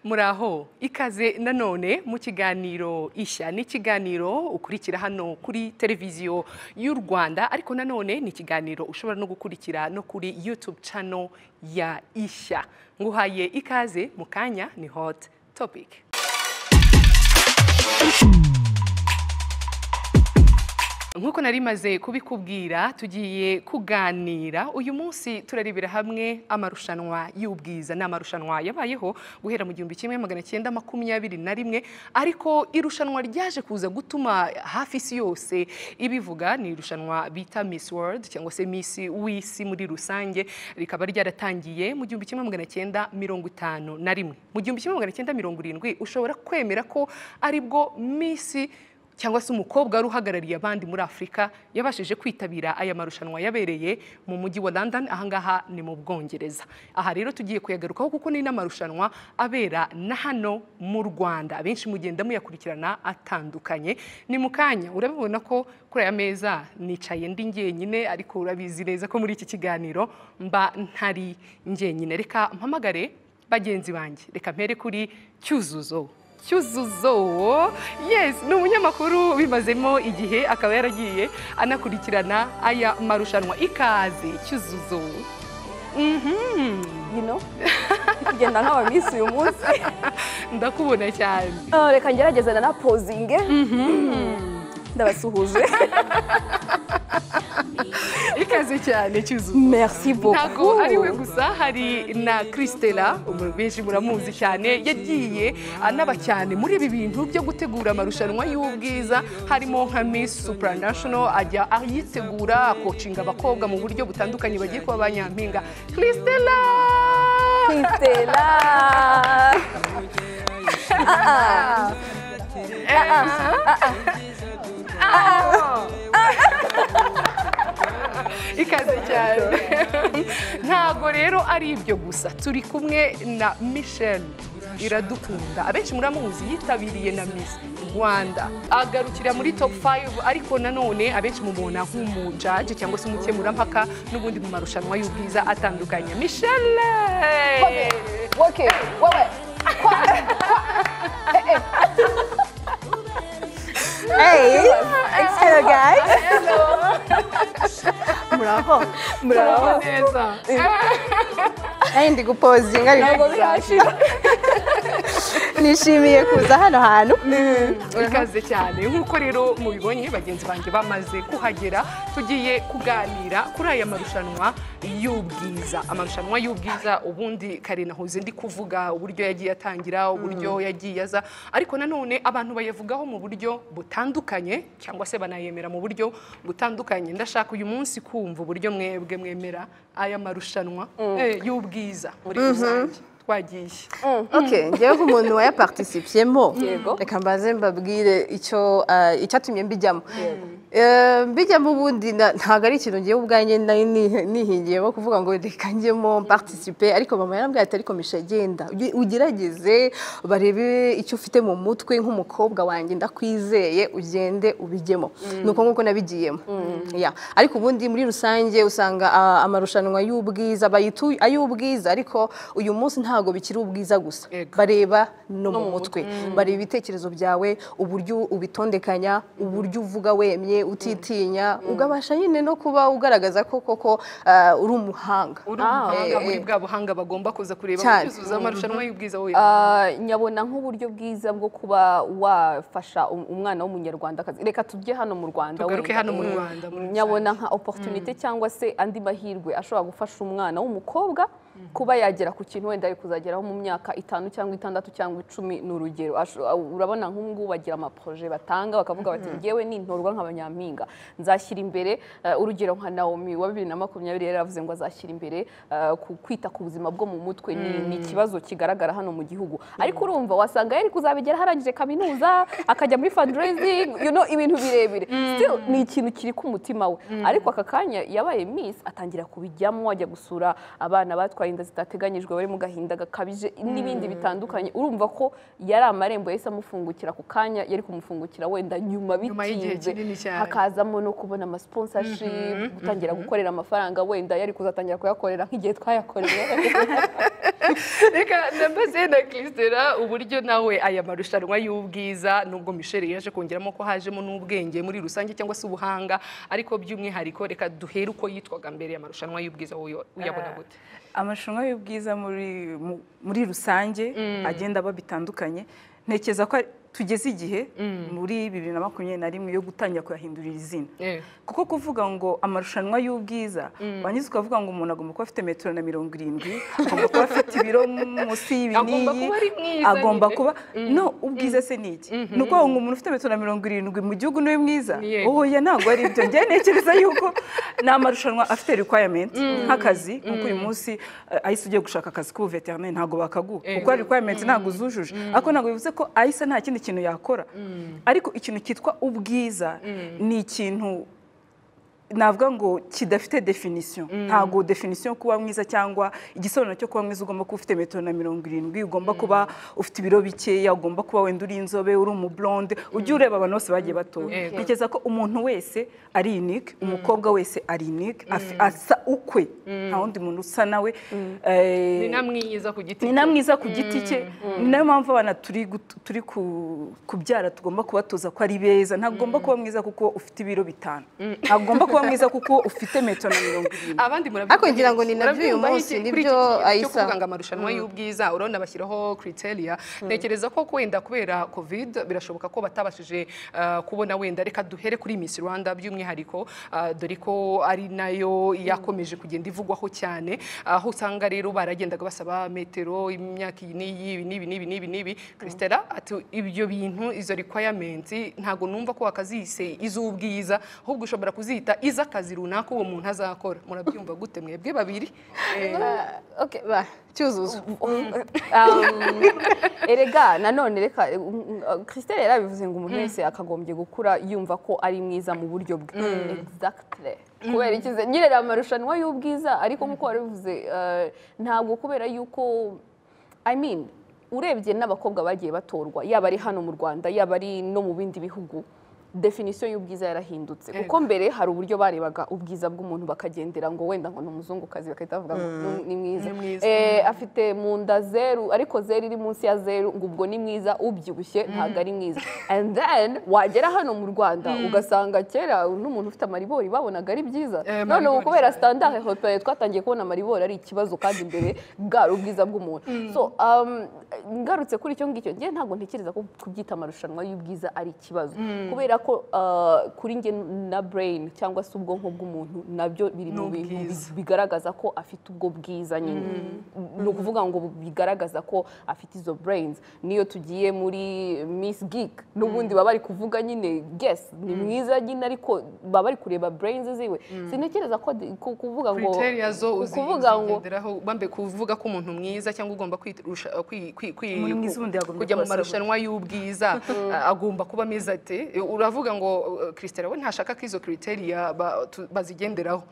muraho ikaze nanone mu kiganiro ishya ni ikiganiro ukurikira hano kuri televiziyo y'u rwanda ariko nanone ni ikiganiro ushobora no gukurikira no kuri yutube cano ya ishya nguhaye ikaze mu kanya ni hot topic nk'uko nari maze kubikubwira tugiye kuganira uyu munsi turarebera hamwe amarushanwa y'ubwiza ni amarushanwa yabayeho guhera mu gihumbi kimwe magana cyenda makumyabiri na rimwe ariko irushanwa ryaje kuza gutuma hafi isi yose ibivuga ni irushanwa bita Miss World cyangwa se Miss w'isi muri rusange rikaba ryaratangiye mu gihumbi kimwe magana cyenda mirongo itanu na rimwe mu gihumbi kimwe magana cyenda mirongo irindwi ushobora kwemera ko aribwo Miss cyangwa se umukobwa wari uhagarariye abandi muri afurika yabashije kwitabira aya marushanwa yabereye mu mujyi wa london ahangaha ni mu bwongereza aha rero tugiye kuyagarukaho kuko ni n'amarushanwa abera na hano mu rwanda abenshi mugenda muyakurikirana atandukanye ni mu kanya urabibona ko kuri aya meza nicaye ndi njyenyine ariko urabizi neza ko muri iki kiganiro mba ntari njyenyine reka mpamagare bagenzi banjye reka mpere kuri cyuzuzo cyuzuzo yes ni umunyamakuru bimazemo igihe akaba yaragiye anakurikirana aya marushanwa ikaze cyuzuzo Mhm. bino kugenda nk'abamisi uyu munsi ndakubona cyane Ah, reka ngerageze na pozinge ndabasuhuje ikaze cyane cyuzuzo merci ntabwo beaucoup ari we gusa hari na Christella umuntu benshi muramuzi cyane yagiye anaba cyane muri ibi bintu byo gutegura amarushanwa y'ubwiza harimo nka Miss Supranational ajya ayitegura akocinga abakobwa mu buryo butandukanye bagiye kuba ba nyampinga Christella Stella. Ah, ah. ikaze cyane ntabwo rero ari ibyo gusa turi kumwe na Michelle iradukunda abenshi muramuzi yitabiriye na Miss Rwanda agarukira muri top 5 ariko nanone abenshi mubona nk'umujaji cyangwa se umukemurampaka n'ubundi mu marushanwa y'ubwiza atandukanye Michelle Okay, wewe. Kwa- kwa- eh, eh. Hey, hello guys. Muraho. Muraho neza Nari ndi gupozinga Ntabwo birashira. nishimiye kuza hano hantu. ikaze cyane nk'uko rero mubibonye bagenzi banjye bamaze kuhagera tugiye kuganira kuri aya marushanwa y'ubwiza amarushanwa y'ubwiza ubundi kare nahoze ndi kuvuga uburyo yagiye atangira uburyo yagiye aza ariko nanone abantu bayavugaho mu buryo butandukanye cyangwa se banayemera mu buryo butandukanye ndashaka uyu munsi kumva uburyo mwebwe mwemera aya marushanwa eh, y'ubwiza muri rusange twagiye Okay, ngewe nk'umuntu wayaparticipiyemo Yego. reka mbaze mbabwire icyo ah, icyatumye mbijyamo. Eh, Mbijyamo ubundi na- ntabwo ari ikintu ngewe ubwanjye nari ni- nihingiyemo kuvuga ngo reka njyemo mparticipe ariko mama yarambwiye ati ariko misha genda uge- ugerageze barebe icyo ufite mu mutwe nk'umukobwa wanjye ndakwizeye ugende ubijyemo nuko nk'uko nabigiyemo Ya. ariko ubundi muri rusange usanga ah, amarushanwa y'ubwiza bayitu ay'ubwiza ariko uyu munsi ntabwo bikiri ubwiza gusa Yego. bareba no mu mutwe bareba ibitekerezo byawe uburyo ubitondekanya uburyo uvuga wemye utitinya ugabasha nyine no kuba ugaragaza ko koko ah, uri umuhanga uri Ah, umuhanga eh, muri eh. bwa buhanga bagomba kuza kureba Cyane. kuzuza amarushanwa y'ubwiza we Ah, nyabona nk'uburyo bwiza bwo kuba wafasha um- umwana w'umunyarwandakazi reka tujye hano mu rwanda Tugaruke wenda. hano mu Mm. Rwanda, muri nyabona nka opportunité cyangwa se andi mahirwe ashobora gufasha umwana w'umukobwa kuba yagera ku kintu wenda ari kuzageraho mu myaka itanu cyangwa itandatu cyangwa icumi ni urugero Asho- urabona nk'ubu ngubu bagira amaproje batanga bakavuga bati ngewe nintorwa nk'abanyampinga nzashyira imbere eh, urugero nka nawomi wa bibiri na makumyabiri yari yaravuze ngo azashyira imbere eh, ku kwita ku buzima bwo mu mutwe ni ni ikibazo kigaragara hano mu gihugu ariko urumva wasanga yari kuzabigeraho arangije kaminuza akajya muri fundraising you know, ibintu birebire still ni ikintu kiri ku mutima we ariko aka kanya yabaye miss atangira kubijyamo ajya gusura abana batwaye batwaye inda zitateganyijwe bari mu gahinda gakabije n'ibindi bitandukanye urumva ko yari amarembo yahise amufungukira ku kanya yari kumufungukira wenda nyuma Nyuma y'igihe bitinze kinini cyane. hakazamo no kubona amasponsorship gutangira gukorera amafaranga wenda yari kuzatangira kuyakorera nk'igihe twayakoreye reka ndambaze na christera uburyo nawe aya marushanwa y'ubwiza nubwo michelle yaje kongeramo ko hajemo n'ubwenge muri rusange cyangwa se ubuhanga ariko by'umwihariko reka duhere uko yitwaga mbere ya marushanwa y'ubwiza wowe uyabona gute amarushanwa y'ubwiza muri mu- muri rusange agenda aba bitandukanye ntekereza ko ari- tugeze igihe muri bibiri na makumyabiri na rimwe yo gutangira kuyahindurira izina Eh. kuko kuvuga ngo amarushanwa y'ubwiza wanyuze ukavuga ngo umuntu agomba kuba afite metero na mirongo irindwi agomba kuba afite ibiro munsi y'ibinini Agomba kuba ari mwiza agomba nyine. kuba no ubwiza se ni iki ni ukuvuga ngo umuntu ufite metero na mirongo irindwi mu gihugu niwe mwiza Yego. oya ntabwo ari ibyo njyewe ntekereza yuko ni amarushanwa afite requirement nk'akazi nk'uko uyu munsi eh, ahise ugiye gushaka akazi k'ubuveterineri ntabwo bakaguha kuko hari requirement ntabwo zujuje ariko ntabwo bivuze ko ahise nta kindi kintu yakora ariko ikintu cyitwa ubwiza ni ikintu navuga ngo kidafite definisiyo ntabwo definisiyo yo kuba mwiza cyangwa igisobanuro cyo kuba mwiza ugomba kuba ufite metero na mirongo irindwi ugomba kuba ufite ibiro bikeya ugomba kuba wenda uri inzobe uri umublonde ujye ureba abantu bose bagiye batoya Yego. ntekereza ko umuntu wese ari unique umukobwa wese ari unique afi- asa ukwe nta wundi muntu usa nawe Eh, ni na mwiza ku giti ni na mwiza ku giti cye ni nayo mpamvu abana turi gut- turi ku- kubyara tugomba kubatoza ko ari beza ntagomba kuba mwiza kuko ufite ibiro bitanu ntagomba kuba mwiza kuko ufite metero na mirongo irindwi abandi Ariko ngira ngo ni nabyo uyu Murabyumva munsi, iki- nibyo kuri iki kintu cyo Aissa. kuvuga ngo amarushanwa y'ubwiza urabona bashyiraho criteria ntekereza ko wenda kubera covid birashoboka ko batabashije uh, kubona wenda reka duhere kuri Miss Rwanda by'umwihariko uh, dore ko ari nayo yakomeje kugenda ivugwaho cyane aho usanga rero baragendaga basaba metero imyaka iyi n'iyi ibi n'ibi n'ibi n'ibi n'ibi Christella ati ibyo bintu izo requirement ntago numva ko wakazise iz'ubwiza ahubwo ushobora kuzita iz'akazi runaka uwo muntu azakora murabyumva gute mwebwe babiri Eh, Okay, ba, cyuzuzo Um, erega nanone reka christelle yarabivuze ngo umuntu wese akagombye gukura yumva ko ari mwiza mu buryo bwe exactly kubera ikize nyine ni amarushanwa y'ubwiza ariko nk'uko warabivuze eh, ntabwo kubera yuko i mean urebye n'abakobwa bagiye batorwa yaba ari hano mu rwanda yaba ari no mu bindi bihugu definisiyo y'ubwiza yarahindutse kuko mbere hari uburyo barebaga ubwiza bw'umuntu bakagendera ngo wenda ngo ni umuzungukazi bagahita bavuga ngo ni- ni mwiza Ni mwiza. Eh, Eh, afite mu nda zeru ariko zeru iri munsi ya zeru ngo ubwo ni mwiza ubyibushye ntabwo ari mwiza and then wagera hano mu rwanda ugasanga kera n'umuntu ufite amaribori babonaga ari byiza Eh, none ubu amaribori kubera cyane. standard europeye twatangiye kubona amaribori ari ikibazo kandi imbere bwari ubwiza bw'umuntu so um, ngarutse kuri icyo ngicyo njye ntabwo ntekereza ko kubyita amarushanwa y'ubwiza ari ikibazo kubera ko uh, kuri njye na brain cyangwa se ubwonko bw'umuntu nabyo biri Ni mu bintu bi- ubwiza. bigaragaza ko afite ubwo bwiza nyine ni ukuvuga ngo bigaragaza ko afite izo brains niyo tugiye muri miss geek n'ubundi baba bari kuvuga nyine guess ni mwiza nyine ariko baba bari kureba brains ziwe sintekereza ko di- ku- kuvuga ngo criteria zo uzi- kuvuga ngo uzigenderaho bambe kuvuga ko umuntu mwiza cyangwa ugomba kwirusha kwi- kwi- kwi- Umuntu mwiza ubundi yagombye kujya mu kuba asabwa. marushanwa y'ubwiza a- agomba kuba ameze ati uravuga ngo uh, Christella we ntashaka ko izo criteria ba- tu- bazigenderaho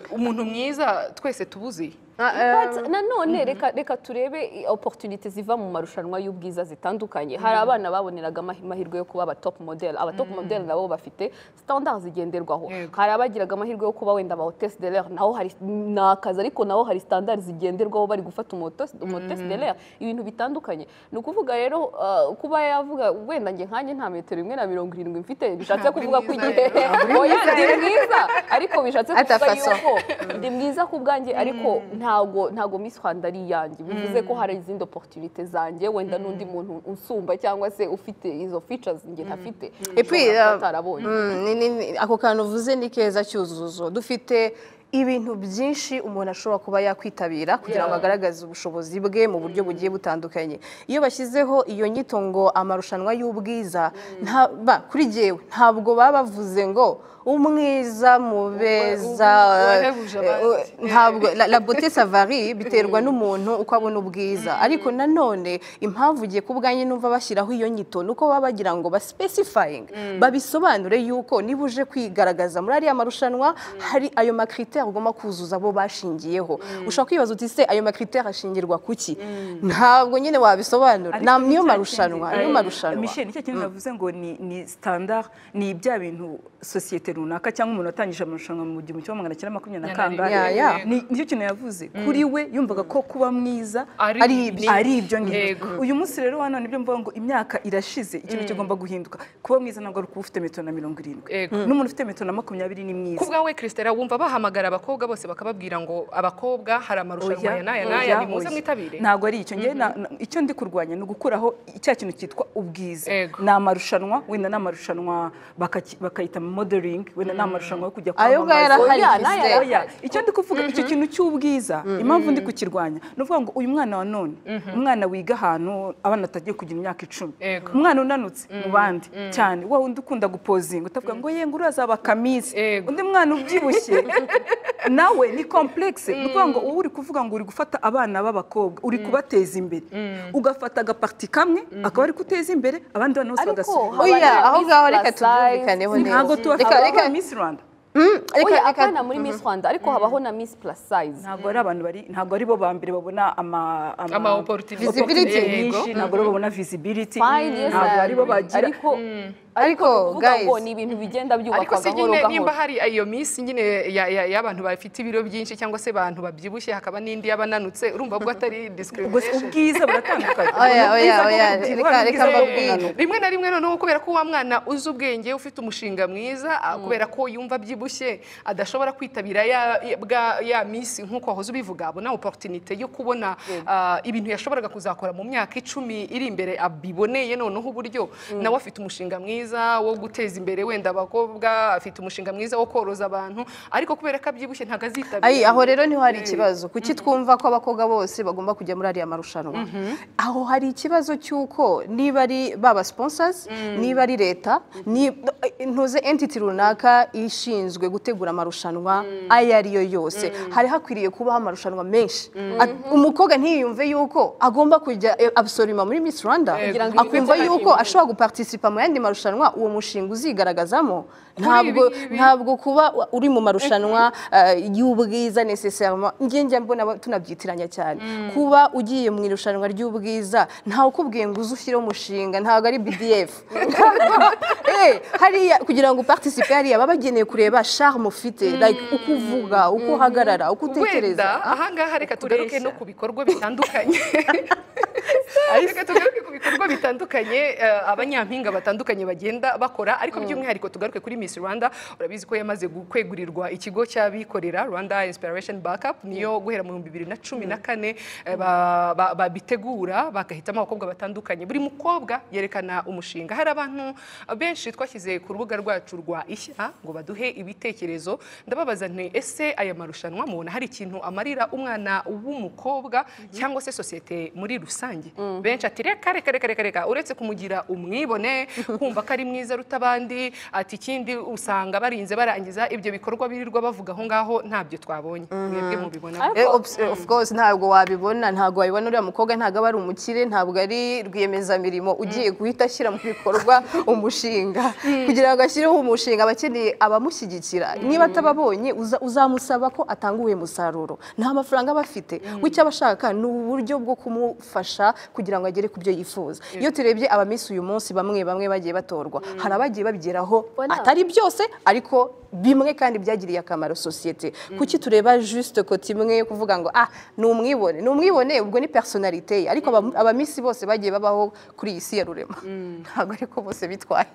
umuntu mwiza twese tubuzi But nanone reka reka turebe i- opportunity ziva mu marushanwa y'ubwiza zitandukanye hari abana baboneraga amahi- amahirwe yo kuba aba top model aba top model nabo bafite standard zigenderwaho Yego. hari abagiraga amahirwe yo kuba wenda aba hotesse de l'air naho hari ni akazi ariko naho hari standard zigenderwaho bari gufata umu hotesse- umu hotesse de l'air ibintu bitandukanye ni ukuvuga rero uh, kuba yavuga wenda njye nkanjye nta metero imwe na mirongo irindwi mfite bishatse Ntabwo uri kuvuga ko mwiza igihe rero. oya ndi mwiza ariko bishatse Ata kuvuga façon. yuko ndi mwiza ku bwanjye ariko ntago ntago Miss Rwanda ari iyanjye bivuze ko hari izindi opportunity zanjye wenda n'undi muntu usumba cyangwa se ufite izo features njye ntafite Epi, ushobora kuba uh, atarabonye Mm, ni- ni- ni- ako kantu uvuze ni keza cyuzuzo dufite ibintu byinshi umuntu ashobora kuba yakwitabira kugira ngo agaragaze ubushobozi bwe mu buryo bugiye butandukanye iyo bashyizeho iyo nyito ngo amarushanwa y'ubwiza nta- ba- kuri jyewe ntabwo baba bavuze ngo umwiza mu beza wahebuje abandi. ntabwo la- la bote savari biterwa n'umuntu uko abona ubwiza ariko nanone impamvu ugiye ku bwanjye numva bashyiraho iyo nyito ni uko baba bagira ngo basipesifayinge babisobanure yuko niba uje kwigaragaza muri ariya marushanwa hari ayo makriteri ugomba kuzuza abo bashingiyeho ushobora kwibaza uti se ayo makriteri ashingirwa ku ki ntabwo nyine wabisobanura Ariko Ni- niyo cya marushanwa kindi- niyo Eh, marushanwa Michel, nicyo kintu navuze ngo ni ni standard ni bya bintu sosiyete runaka cyangwa umuntu watangije amarushanwa mu gihumbi kimwe magana cyenda makumyabiri na kangahe Ya, ya. ni nicyo kintu yavuze kuri we yumvaga ko kuba mwiza Ari ibyo. ari ibyo Yego. ngibyo uyu munsi rero hano nibyo mvuga ngo imyaka irashize ikintu kigomba guhinduka kuba mwiza ntabwo ari ukuba ufite metero na mirongo irindwi Yego. n'umuntu ufite metero na makumyabiri ni mwiza ku bwawe christela wumva bahamagara abakobwa bose bakababwira ngo abakobra hari amarushanwa Oya, ya n'aya oya, n'aya nimuze oya. mwitabire ntabwo ari icyo ngewe na- na- icyo ndi kurwanya ni ugukuraho cya kintu cyitwa ubwiza Ego. ni amarushanwa wenda ni amarushanwa bakaki- bakayita modeling wenda ni amarushanwa yo kujya ayo ngayo kwamamaza arahari Oya, nayo Christelle. oya icyo ndi kuvuga icyo kintu cy'ubwiza impamvu ndi kukirwanya ni ukuvuga ngo uyu mwana wa none umwana wiga ahantu abana atagiye kugira imyaka icumi Yego. umwana unanutse mu bandi cyane wa wundi ukunda gupozinga utavuga ngo ye ngo urazaba kamizi Yego. undi mwana ubyibushye nawe ni complexe ni ukuvuga ngo uba uri kuvuga ngo uri gufata abana b'abakobwa uri kubateza imbere ugafata agapati kamwe akaba ari kuteza imbere abandi bana bose Ariko haba bagasubira Oya, na aho Miss ngaho reka Plus tubyumvikaneho size. neza. ntabwo Reka- reka- tubafata Miss Rwanda Reka- Oya, reka- apana muri Miss Rwanda ariko habaho na Miss Plus Size ntabwo ari abantu bari ntabwo ari bo ba mbere babona ama Ama opportunity. opportunity Visibility. nyinshi ntabwo ari bo babona visibility Fine, yes, ntabwo ari bo I agree. bagira ariko Ariko, kuvuga ngo guys. ni ibintu bigenda ariko byubakwa se gahoro nyine nimba gahoro hari iyo minsi nyine ya- ya- y'abantu bafite ibiro byinshi cyangwa se abantu babyibushye hakaba n'indi y'abananutse urumva bwo atari gusa discrimination ubwiza buratandukanye Oya, oya, Ubwiza bwo oya, kubyibuha reka- n'ubwiza reka bwo mbabwire. kunanura. rimwe na rimwe noneho kubera ko wa mwana uzi ubwenge ufite umushinga mwiza ah, kubera ko yumva abyibushye adashobora kwitabira ya- ya- bwa- ya minsi nk'uko wahoze ubivuga abona oporutinite yo kubona ah, ibintu yashoboraga kuzakora mu myaka icumi iri imbere abiboneye noneho uburyo nawe afite umushinga mwiza wo guteza imbere wenda abakobwa afite umushinga mwiza wo koroza abantu ariko kubera ko abyibushye ntabwo Ayi, azitabira aho rero niho hari ikibazo kuki twumva ko abakobwa bose bagomba kujya muri ariya marushanwa aho hari ikibazo cy'uko niba ari baba sponsors niba ari leta ni- ntuze entity runaka ishinzwe gutegura amarushanwa ayo ari yo yose hari hakwiriye kubaho amarushanwa menshi At- umukobwa ntiyiyumve yuko agomba kujya eh, absolument muri Miss Rwanda Kugira ngo akumva yiyumve yuko ashobora guparticipa mu yandi marushanwa uwo mushinga uzigaragazamo ntabwo ibi- ntabwo kuba wa- uri mu marushanwa eh, y'ubwiza necessairement njye njya mbona ba- tunabyitiranya cyane kuba ugiye mu irushanwa ry'ubwiza ntawe ukubwiye ngo uze ushyireho umushinga ntabwo ari BDF Eh, hariya kugira ngo uparticipe hariya baba bageneye kureba charme ufite like uko uvuga uko uhagarara uko utekereza wenda ahangaha reka tugaruke no ku bikorwa bitandukanye reka tugaruke ku bikorwa bitandukanye eh, abanyampinga batandukanye bagenda bakora ariko by'umwihariko tugaruke kuri Miss Rwanda urabizi ko yamaze gu- kwegurirwa ikigo cy'abikorera Rwanda Inspiration Backup niyo guhera mu bihumbi bibiri na cumi na kane eh, ba- ba- babitegura bagahitamo abakobwa batandukanye buri mukobwa yerekana umushinga hari abantu benshi twashyize ku rubuga rwacu rwa ishya ngo baduhe ibitekerezo ndababaza nti ese aya marushanwa mubona hari ikintu amarira umwana w'umukobwa cyangwa se sosiyete muri rusange benshi ati reka reka reka reka reka uretse kumugira umwibone kumva ko ari mwiza aruta abandi ati ikindi usanga barinze barangiza ibyo bikorwa birirwa bavuga aho ngaho ntabyo twabonye mwebwe mubibona gute? Eh, obs- eh, of course ntabwo wabibona ntabwo wabibona uriya mukobwa ntabwo aba ari umukire ntabwo ari rwiyemezamirimo ugiye guhita ashyira mu bikorwa umushinga kugira ngo ashyireho umushinga aba akeneye abamushyigikira niba atababonye uza- uzamusaba ko atanga uwo musaruro nta mafaranga aba afite we icyo aba ashaka ni uburyo bwo kumufasha kugira ngo agere ku byo yifuza iyo turebye abamisi uyu munsi bamwe bamwe bagiye batorwa hari abagiye babigeraho Bona. atari byose ariko bimwe kandi byagiriye akamaro sosiyete kuki tureba juste kote imwe yo kuvuga ngo ah ni umwibone ni umwibone ubwo ni personalite ye ariko aba- abamisi bose bagiye babaho kuri iyi si ya rurema ntabwo ariko bose bitwaye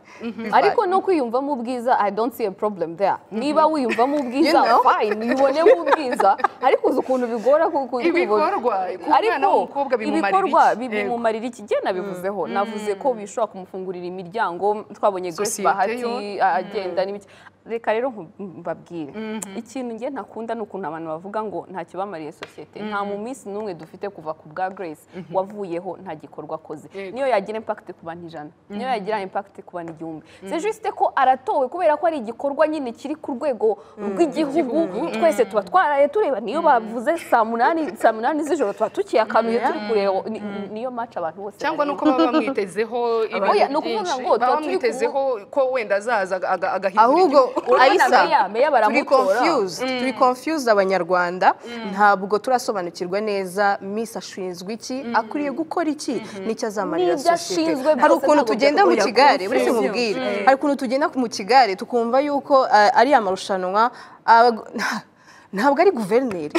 ariko no kwiyumvamo ubwiza i don't see a problem there niba wiyumvamo ubwiza You know? fine yibonemo ubwiza ariko uzi ukuntu bigora ku- ku- kwibona. Ibikorwa, ku mwana w'umukobwa bimumarira iki? ibikorwa bi- Yego. bimumarira iki igihe nabivuzeho navuze ko bishobora kumufungurira imiryango twabonye Grace Sosiyete Bahati yo. agenda n'ibiki reka rero nku- mbabwire ikintu nge ntakunda ni ukuntu abantu bavuga ngo ntacyo bamariye sosiyete nta mu minsi n'umwe dufite kuva ku bwa grace wavuyeho nta gikorwa akoze Yego. niyo yagira impact ku bantu ijana niyo yagira impact ku bantu igihumbi c'est juste ko aratowe kubera ko ari igikorwa nyine kiri ku rwego rw'igihugu twese tuba twaraye tureba niyo bavuze saa munani saa munani z'ijoro tuba tukiyakanuye turi kureba ni- niyo match abantu bose cyangwa bareba. nuko baba bamwitezeho ibintu Oya, ni ukuvuga byinshi. ngo tuba baba turi ku- bamwitezeho ko wenda azaza aga- agahindura ahubwo igihugu. Urabona ayisa meya- meya turi baramutora. confused turi confused abanyarwanda ntabwo turasobanukirwa neza miss ashinzwe iki akwiye gukora iki n'icyo azamarira N'ibyo sosiyete ashinzwe byose hari ukuntu ntabwo tugenda mu byo- kigare Oya, buri confused. mubwire hari ukuntu tugenda mu kigare tukumva yuko eh, ari amarushanwa abagu- ntabwo ari guverineri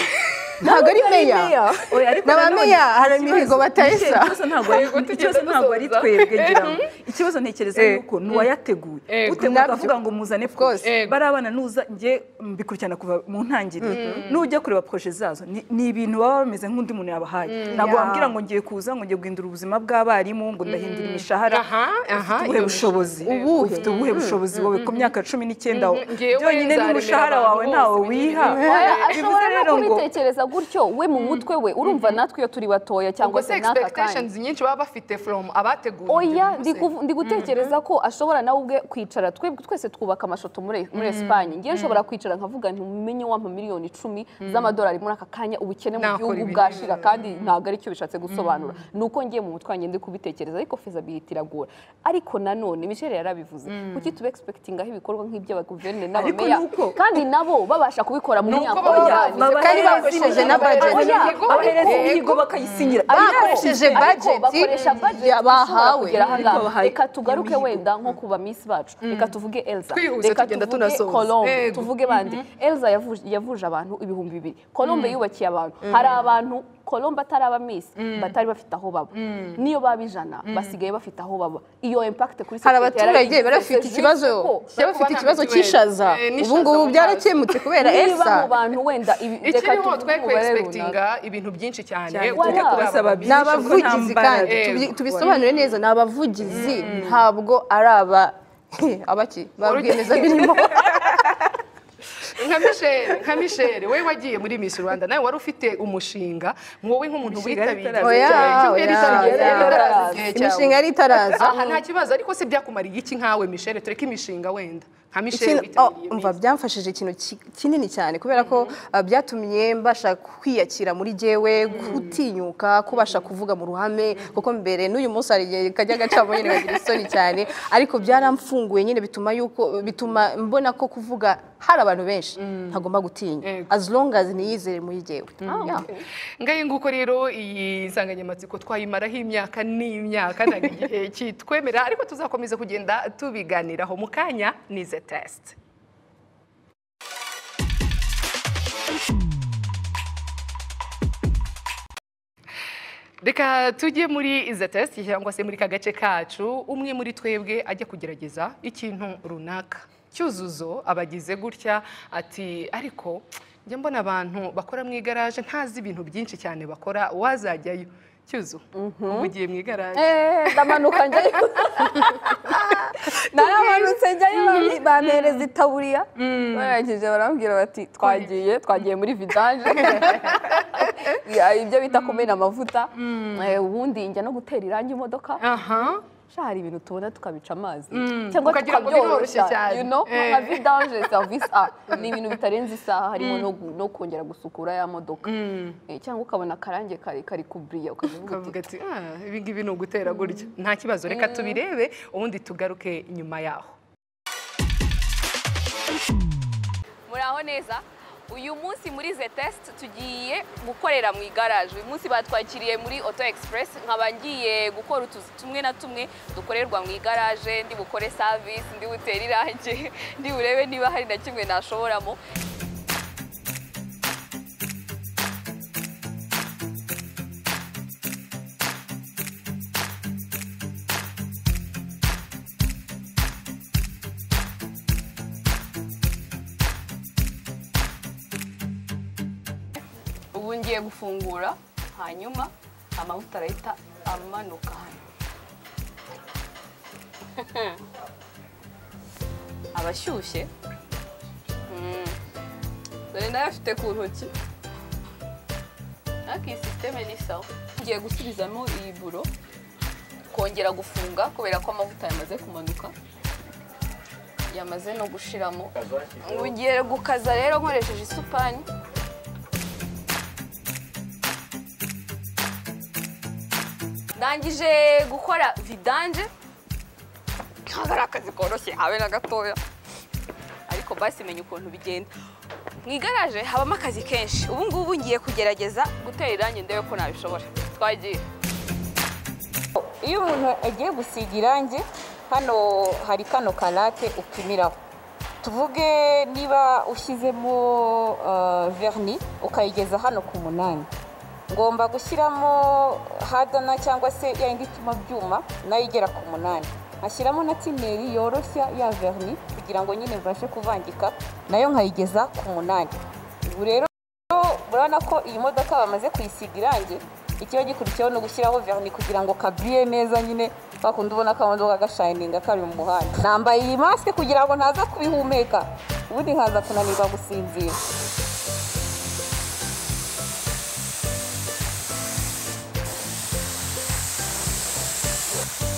ntabwo ari meya Oya, ariko N'aba nanone meya hari ikibazo- imihigo batahisa. ikibazo ntabwo ari- ikibazo ntabwo ari twebwe ngira ngo. ikibazo ntekereza Eh. yuko nuwayateguye Ego. uteguye Nabyo. akavuga ngo muzane course. proje bari abana nuza njye mbikurikirana kuva mu ntangiriro nujya kureba proje zazo ni ni ibintu baba bameze nk'undi muntu yabahaye ntabwo wambwira ngo ngiye kuza ngo ngiye guhindura ubuzima bw'abarimu ngo ndahindura imishahara Aha, aha, ufite ubuhe iyo bushobozi Ego. ufite ubuhe bushobozi wowe ku myaka cumi n'icyenda Ngewe byonyine nzaremera n'umushahara abantu wawe ntawe bose wiha Oya, bivuze ashobora rero no ngo kubitekereza gutyo we mu mutwe we urumva natwe iyo turi batoya ubwo cyangwa se se n'aka kanya expectations nyinshi baba bafite from abateguye oya ibyo byose. ndi gutekereza ko ashobora nawe ubwe kwicara twebwe twese twubaka amashoto muri muri esipanye ngewe nshobora kwicara nkavuga nti umenye w'amamiliyoni icumi z'amadolari muri aka kanya ubukene mu Nakora gihugu ibintu bwashira kandi ntabwo aricyo bishatse gusobanura ni uko ngiye mu mutwe wanjye ndi kubitekereza ariko fezability iragora ariko nanone misheli yarabivuze kuki tuba expectingaho ibikorwa nk'iby'abaguverineri Ariko n'abameya ni uko- kandi nabo babasha kubikora mu Ni uko myaka baba umunani. bazi- kandi bakoresheje na budget. Oya, bahereza ariko- imihigo bakayisinyira bakoresheje Ariko budget bakoresha budget ya- bahawe. ishobora kugera aha ngaha. Ariko bahaye reka tugaruke imihigo. wenda nko ku ba miss bacu reka tuvuge elsa Twihuse reka tugenda tuvuge tunasoza. colombe Yego. tuvuge bandi elsa yavuje- yavuje abantu ibihumbi bibiri colombe yubakiye abantu hari abantu colombe atari aba miss batari bafite aho baba niyo baba ijana basigaye bafite aho baba iyo impact kuri hari society abaturage yarabigize. bari bafite Serivisi ikibazo ko- bari bafite ikibazo cy'ishaza Eh, n'ishaza ubu ngubu mu mazi. byarakemutse kubera niba elsa mu bantu wenda ibi reka ikiriho tuvuge twe ku umubare runaka expectinga ibintu byinshi cyane Cyane. tujye Wala. kuri aba Basaba- babiri. ni abavugizi kandi Yego. tubi- tubisobanure neza ni abavugizi ntabwo ari aba abaki ba rwiyemezamirimo nka Michelle nka Michelle we wagiye muri Miss Rwanda nawe wari ufite umushinga wowe nk'umuntu Imishinga yari witabiriye cyane, itaraza Oya, ikipe yari oya, itaraza, oya. yari itaraza igihe cyawe. imishinga yari itaraza aha nta kibazo ariko se byakumariye iki nkawe Michelle tureke imishinga wenda nka Michelle Ikintu- oh, witabiriye umva byamfashije ikintu ki- kinini cyane kubera ko uh, byatumye mbasha kwiyakira muri jewe gutinyuka kubasha kuvuga mu ruhame kuko mbere n'uyu munsi hari igihe kajya gacamo nyine nkagira isoni cyane ariko byaramfunguye nyine bituma yuko bituma mbona ko kuvuga hari abantu benshi ntagomba gutinya Yego. as long as niyizere muri jewe Yeah. ngaye nguko rero iyi nsanganyamatsiko twayimaraho imyaka n'imyaka ntabwo igihe kitwemerera ariko tuzakomeza kugenda tubiganiraho mu kanya nize tesite reka tujye muri iza tesite cyangwa se muri ka gace kacu umwe muri twebwe ajya kugerageza ikintu runaka cyuzuzo abagize gutya ati ariko njya mbona abantu bakora mu igaraje ntazi ibintu byinshi cyane bakora wazajyayo cyuzu ubu ugiye mu igaraje Eh, ndamanuka njyayo naramanutse njyayo bambi- bampereza itaburiya barangije barambwira bati twagiye twagiye muri vidanje Ya, ibyo bita kumena amavuta Eh, ubundi njya no gutera irangi imodoka aha sha hari ibintu tubona tukabica amazi ukagira ngo biroroshye cyane. you know Eh. nka vidanje service a ni ibintu bitarenze isaha harimo no gu- no kongera gusukura ya modoka Eh, cyangwa ukabona akarange kari kari kubriya ukavuga uti ukavuga ati "Ah, ibi ngibi ni ugutera gutya nta kibazo reka tubirebe ubundi tugaruke nyuma yaho muraho neza uyu munsi muri ze tesite tugiye gukorera mu igaraje uyu munsi batwakiriye muri oto egisipuresi nkaba ngiye gukora utuzi tumwe na tumwe dukorerwa mu igaraje ndi bukore savisi ndi butere irange ndi burebe niba hari na kimwe nashoboramo ubu ngiye gufungura hanyuma amavuta arahita amanuka hano abashyushye dore nayo afite ku ntoki ariko iyi sisiteme ni sawa ngiye gusubizamo iyi buro kongera gufunga kubera ko amavuta yamaze kumanuka yamaze no gushiramo ubu ngiye gukaza rero nkoresheje isupani ndangije gukora vidanje ntabwo ari akazi koroshye habe na gatoya ariko basi menya ukuntu bigenda mu igaraje habamo akazi kenshi ubu ngubu ngiye kugerageza gutera irangi ndebe ko nabishobora twagiye iyo umuntu agiye gusiga irangi hano hari kano karate upimiraho tuvuge niba ushyizemo ah, verni ukayigeza hano ku munani ngomba gushyiramo hadana cyangwa se ya yindi ituma byuma nayo igera ku munani nkashyiramo na tineri yoroshya ya verni kugira ngo nyine mbashe kuvangika nayo nkayigeza ku munani ubu rero urabona ko iyi modoka bamaze kuyisiga irangi ikiba gikurikiyeho ni ugushyiraho verni kugira ngo kabwiye neza nyine kwa kundi ubona ko akamodoka gashayininga kari mu muhanda nambaye iyi masike kugira ngo ntaza kubihumeka ubundi nkaza kunanirwa gusinzira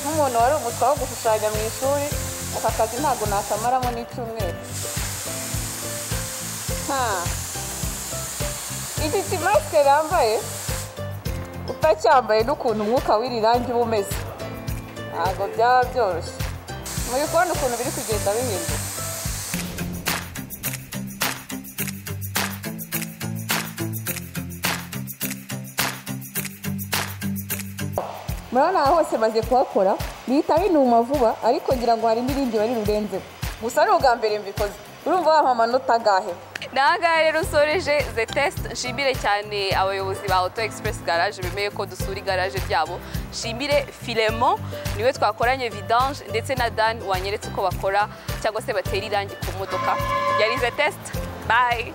nk'umuntu wari umuswa wo gushushanya mu ishuri aka kazi ntabwo nakamaramo n'icyumweru nta iki kimasike yambaye utacyambaye n'ukuntu umwuka w'iri rangi uba umeze ntabwo byaba byoroshye muri kubona ukuntu biri kugenda bihinduka murabona aha hose maze kuhakora bihita binuma vuba ariko ngira ngo hari n'irindi bari rurenzeho gusa ni ubwa mbere mbikoze urumva wamuha amanota agahe nangahe rero usoreje ze tesite nshimire cyane abayobozi ba oto egisipuresi garaje bemeye ko dusura igaraje ryabo nshimire firemo niwe twakoranye vidanje ndetse na dani wanyeretse uko bakora cyangwa se batera irangi ku modoka yari ze tesite bayi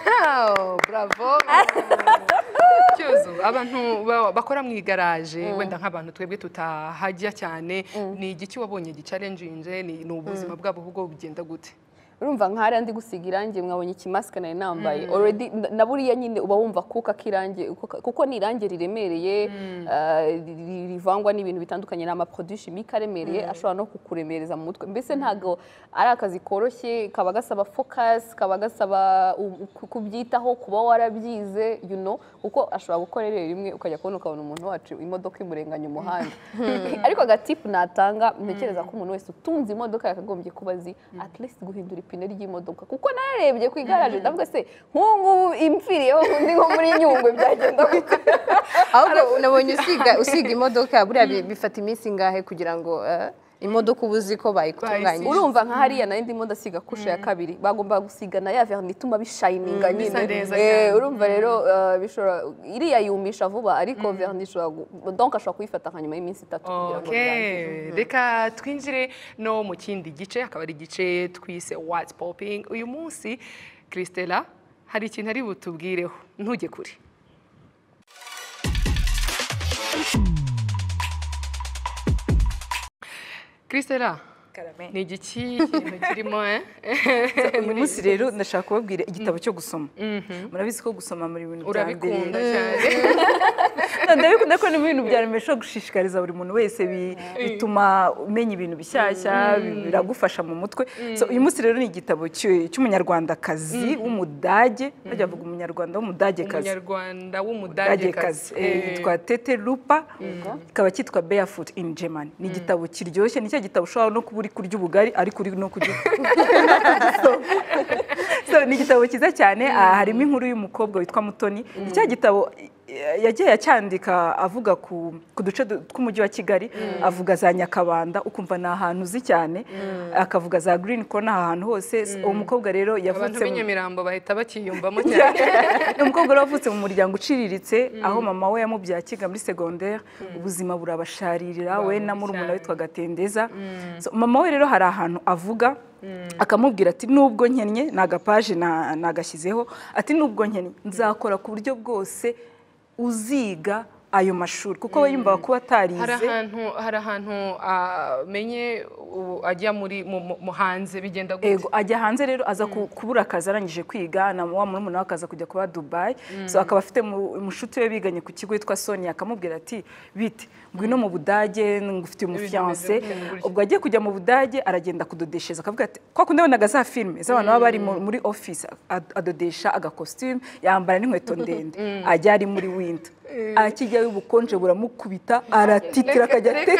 Wow, bravo cyuzu abantu ba- bakora mu igaraje wenda nk'abantu twebwe tutahajya cyane ni igiki wabonye gicalenjinje ni ni ubuzima bwabo ubwo bugenda gute urumva nk'ahari ndi gusiga irangi mwabonye ikimasike nari nambaye already na- na buriya nyine uba wumva kuka k'irangi uko ka- kuko ni irangi riremereye ah, ri- ri- rivangwa n'ibintu bitandukanye ni amaproduwi shimika aremereye ashobora no kukuremereza mu mutwe mbese ntabwo ari akazi koroshye kaba gasaba focus kaba gasaba u- ku- kubyitaho kuba warabyize you know kuko ashobora gukora rero rimwe ukajya kubona ukabona umuntu wacu imodoka imurenganya umuhanda ariko agatipu natanga ntekereza ko umuntu wese utunze imodoka yakagombye kuba azi at least guhindura ipine ry'imodoka kuko narebye ku igaraje ndavuga se nk'ubu impfiriyeho undi nko muri nyungwe byagenda gute ahubwo nabonye usiga usiga imodoka buriya bi- bifata iminsi ingahe kugira ngo eh, imodoka uba uzi ko bayikutunganyije urumva nka hariya nayo ndimo ndasiga kusha ya kabiri bagomba gusiga na ya verni ituma bishayininga Mm, bisa nyine neza Eh, cyane. urumva rero eh, bishobora iriya yumisha vuba ariko verni ishobora gu- donc ashobora kuyifata nka nyuma y'iminsi itatu kugira ngo birangize Okay. reka twinjire no mu kindi gice akaba ari igice twise what's popping uyu munsi christella hari ikintu ari butubwireho ntujye kure christella Karame. ni igiki ikintu kirimo eh? uyu munsi rero ndashaka kubabwira igitabo cyo gusoma murabizi ko gusoma muri bintu bya mbere urabikunda cyane ndabikunda ko ni mu bintu bya mbere bishobora gushishikariza buri muntu wese bi- bituma umenya ibintu bishyashya biragufasha mu mutwe So, uyu munsi rero ni igitabo cy'u- cy'umunyarwandakazi w'umudage bajya bavuga umunyarwanda w'umudagekazi umunyarwanda Dagekazi, w'umudagekazi eh, yitwa Tete Lupa kikaba cyitwa Barefoot in German ni igitabo kiryoshye ni cya gitabo ushobora no kuba uri kurya ubugari ariko uri no kurya So, ni igitabo cyiza cyane ah, harimo inkuru y'umukobwa witwa Mutoni ni cya gitabo eh, yagiye acyandika avuga ku ku duce du- tw'umujyi wa Kigali avuga za Nyakabanda ukumva ni ahantu uzi cyane akavuga za Green Corner ahantu hose So, uwo mukobwa rero abantu yavutse mu- b'inyamirambo bahita bakiyumvamo cyane ni umukobwa wari wavutse mu muryango uciriritse aho mama we yamubyaye akiga muri segonderi ubuzima burabasharirira we na murumuna we witwa gatendeza So, mama we rero hari ahantu avuga akamubwira ati nubwo nkennye ni agapaje na- nagashyizeho ati nubwo nkennye nzakora ku buryo bwose uziga ayo mashuri kuko we yumvaga kuba hari atarize ahantu hari ahantu amenye ajya muri mu- mu- mu hanze bigenda Ego, ajya hanze rero aza ku- kubura akazi arangije kwiga na wa murumuna we akaza kujya kuba Dubai so akaba afite mu- umushuti we biganye ku kigo witwa Sonia akamubwira ati bite ngwino mu Budage ngufite umufiance bimeze gutya, gutya." ubwo agiye kujya mu Budage aragenda kudodesheza akavuga ati kwa kundi yabonaga za filime z'abantu baba bari mu- muri office ad- adodesha agakositimu yambara n'inkweto ndende ajya ari muri winter akijyayo ubukonje buramukubita aratitira akajya atete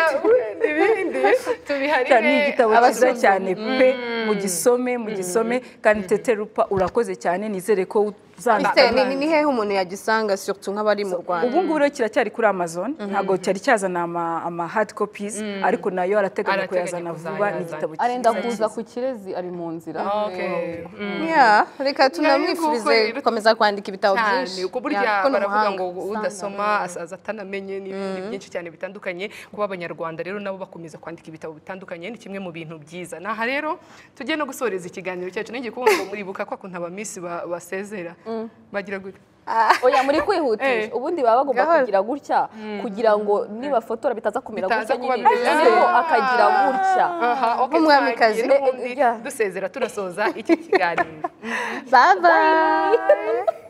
ibindi tubiharire cyane ni igitabo cyiza cyane pe mugisome mugisome kandi tete rupa urakoze cyane nizere ko uzana Ese ni- ni- ni hehe umuntu yagisanga surtout nk'abari mu Rwanda ubu ngubu rero kiracyari kuri amazon ntabwo cyari cyazana ama- ama hard copies ariko nayo arateganya Arateganya kuyazana vuba ni kuzayazana. igitabo arenda cyiza kuza ku kirezi ari mu nzira Okay. Mm. Yeah, reka Nari tunamwifurize nguko- gukomeza kwandika ibitabo cyane byinshi uko burya Yeah, kuko ni baravuga umuhanga. ngo udasoma asaza atanamenye n'ibindi byinshi cyane bitandukanye kuba abanyarwanda rero nabo bakomeza kwandika ibitabo bitandukanye ni kimwe mu bintu byiza naha rero tujye no gusoreza ikiganiro cyacu n'igihe kuvuga ngo muribuka kwa kuntu abamisi ba- basezera bagira gutya oya muri kwihutisha Eh. ubundi baba bagomba Gahoro. kugira gutya kugira ngo nibafotora bitaza kumera Bitaza gutya kuba nyine bimeze noneho gutya. akagira gutya aha okay, Nk'umwamikazi. twagiye n'ubundi Eh, eh, yeah. dusezera turasoza iki kiganiro bye bye